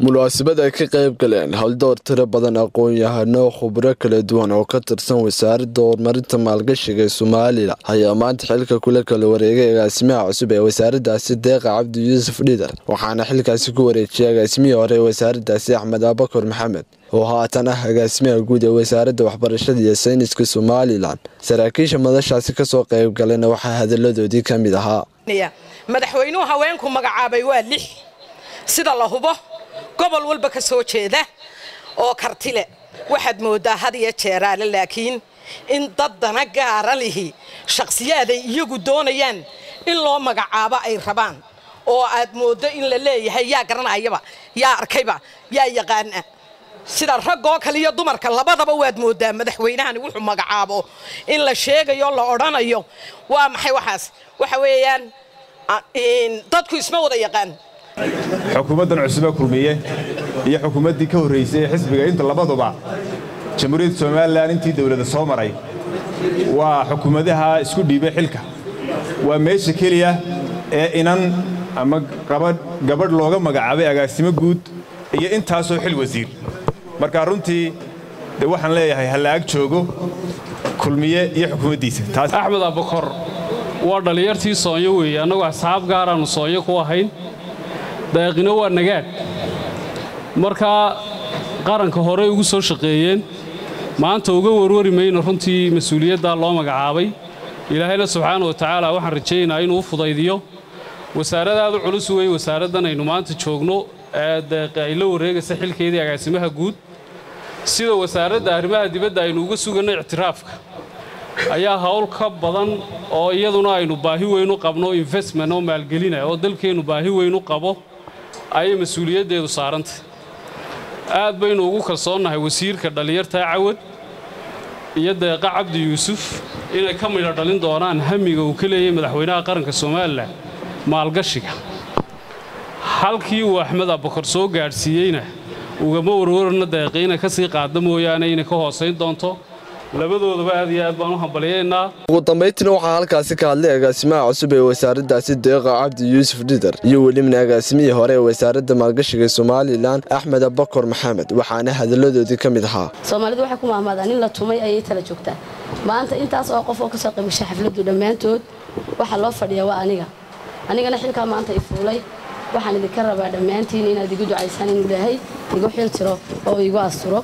munaasabad ay ka qayb galeen howldoor tiro badan aqoon-yahano khubro kala duwan oo ka tirsan wasaaradda horumarinta maalgashiga ee somalilan ayaa maanta xilka kula kala wareegay agaasimaha cusub ee wasaaraddaasi deeqa cabdi yuusuf dhidar waxaana xilkaasi ku wareejiyay agaasimihii hore ee wasaaraddaasi axmed abakar maxamed oo haatan ah agaasimaha guud ee wasaaradda waxbarashada iyo sayniska somalilan saraakiisha madashaasi kasoo qayb galena waxaa hadalladoodii ka mid ahaa madaxweynuhu haweenku magacaabay waa lix sida la hubo gobol walba ka soo jeeda oo kartile waxaad moodaa had iyo jeeraale laakiin in dad dana gaara lihi shakhsiyaaday iyagu doonayaan in loo magacaabo ay rabaan oo aad mooddo in la leeyahay yaa garanayaba yaa arkayba yaa yaqaana sida raggoo kale iyo dumarka labadaba waad moodaa madaxweynahani wuxuu magacaabo in la sheegayo la odhanayo waa maxay waxaas waxa weeyaan dadku isma wada yaqaan xukuumaddan cusube kulmiye iyo xukuumaddii ka horraysay ee xisbiga inta labaduba jamhuuriyadda somalilan intii dawladda soo maray waa xukuumadaha isku dhiibay xilka waa meesha keliya ee inan ama gabadh looga magacaabay agaasimo guud iyo intaasoo xil wasiir marka runtii de waxaan leeyahay hallaag joogo kulmiye iyo xukuumaddiisa axmed abakor waa dhallinyartii soonyo weeye annagu asxaab gaaraannu soonyo ku ahayn daaqino waa nagaadh markaa qaranka horey ugu soo shaqeeyeen maanta uga warwari mayno runtii mas-uuliyaddaa loo magacaabay ilaahayna subxaana wa tacaala waxaan rajaynayaa inuu u fudaydiyo wasaaradaadu culus weeye wasaaraddan aynu maanta joogno ee ay la wareegaysa xilkeedii agaasimaha guud sida wasaaradda arrimaha dibadda aynu uga suganno ictiraafka ayaa hawl ka badan oo iyaduna aynu baahi weyn u qabno investment oo maalgelina oo dalkeennu baahi weyn u qabo ayay mas-uuliyaddeedu saarantay aad baynu ugu kalsoonnahay wasiirka dhallinyartaa cawad iyo deeqa cabdi yuusuf inay ka midho dhalin doonaan hamiga uu ka leeyahay madaxweynaha qaranka somalilan maalgashiga halkii uu axmed abakar soo gaadhsiiyeyna ugama warwarna deeqi inay ka sii qaadda mooyaane inay ka hoosayn doonto labadoodaba aad iyo aad baan u hambalyaynaa ugu dambayntiina waxaa halkaasi ka hadlay agaasimaha cusub ee wasaaraddaasi deeqa cabdi yuusuf dhidar iyo welibana agaasimihii hore ee wasaaradda maalgashiga somalilan axmed abakar maxamed waxaana hadalladoodii ka mid ahaa soomaalidu waxay ku mahmaadaan in la tumay ayay tala joogtaa maanta intaas oo qof oo kasoo qaybgashay xafladdu dhammaantood waxaa loo fadhiyaa waa aniga anigana xilkaa maanta i fuulay waxaan idinka rabaa dhammaantiin inaad igu ducaysaan inuu ilaahay igu xil tiro oo igu asturo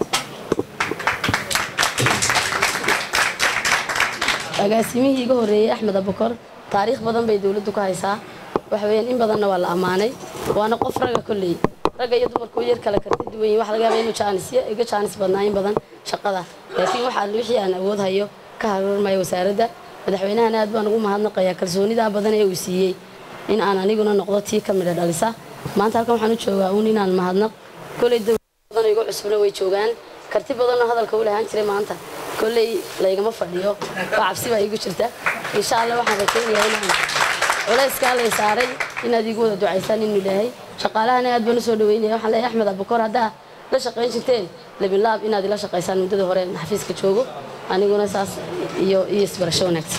agaasimihii iga horreeyey axmed abakor taariikh badan bay dowladdu ka haysaa waxa weyaan in badanna waa la ammaanay waana qof ragga kolley ragga iyo dumarku yar kale karti duwan yihin waxa laga yaaba inuu jaanisyo iga jaanis badnaa in badan shaqada laakiin waxaa wixii aan awood hayo ka harurmaya wasaaradda madaxweynahana aad baan ugu mahadnaqayaa kalsoonidaa badan ee uu siiyey in aan aniguna noqdo tii ka midha dhalisa maanta halkan waxaan u joogaa uun inaan mahadnaq kolley dowlad badan igu cusubna way joogaan karti badanoo hadalka u lahaan jiray maanta kolley laygama fadhiyo oo cabsi baa iigu jirta insha allah waxaan rajaynayaa inaan culayskaa lay saaray inaad iigu wada ducaysaan inuu ilaahay shaqaalahana aad baan u soo dhaweynaya waxaan leeyahay axmed abakor haddaa la shaqayn jirteen labilaab inaad ila shaqaysaan muddada hore xafiiska joogo aniguna saas iyo iyo isbarasho wanaagsan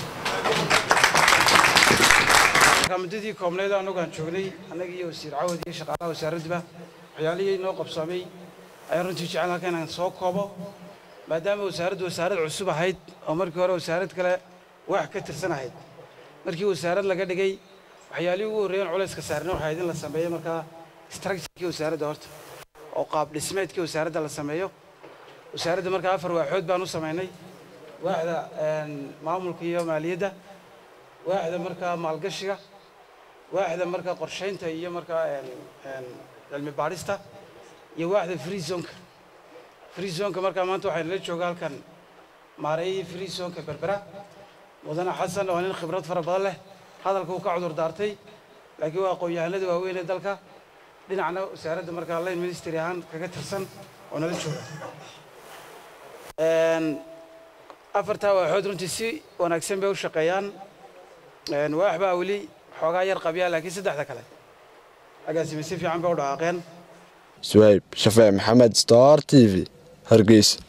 muddadii koobneed annagu aan joognay annaga iyo wasiir cawad iyo shaqaalaha wasaaraddiba waxyaalihii noo qabsoomay ayaan runtii jecel halka inaan soo koobo maadaama wasaaraddu wasaarad cusub ahayd oo markii hore wasaarad kale wax ka tirsan ahayd markii wasaarad laga dhigay waxyaalihii ugu horreeyaan culayska saarna waxay ahayd in la sameeyo markaa structurekii wasaaradda horta oo qaab dhismeedkii wasaaradda la sameeyo wasaaradda markaa afar waaxood baan u samaynay waaxda maamulka iyo maaliyadda waaxda markaa maalgashiga waaxda markaa qorshaynta iyo markaa cilmi baadhista iyo waaxda free zonka free zonka markaa maanta waxaa nala jooga halkan maareeyii free zonka berbera mudane xasan oo nin khibrad fara badan leh hadalka uu ka cudur daartay laakiin waa aqoon-yahanada waaweyn ee dalka dhinacna wasaaradda markaa line ministry ahaan kaga tirsan oo nala jooga afartaa waaxood runtii si wanaagsan bay u shaqeeyaan waax baa weli xoogaa yar qabyaa laakiin saddexda kale agaasime si fiican bay u dhaqaaqeen suhayb shafee maxamed star t v hargeysa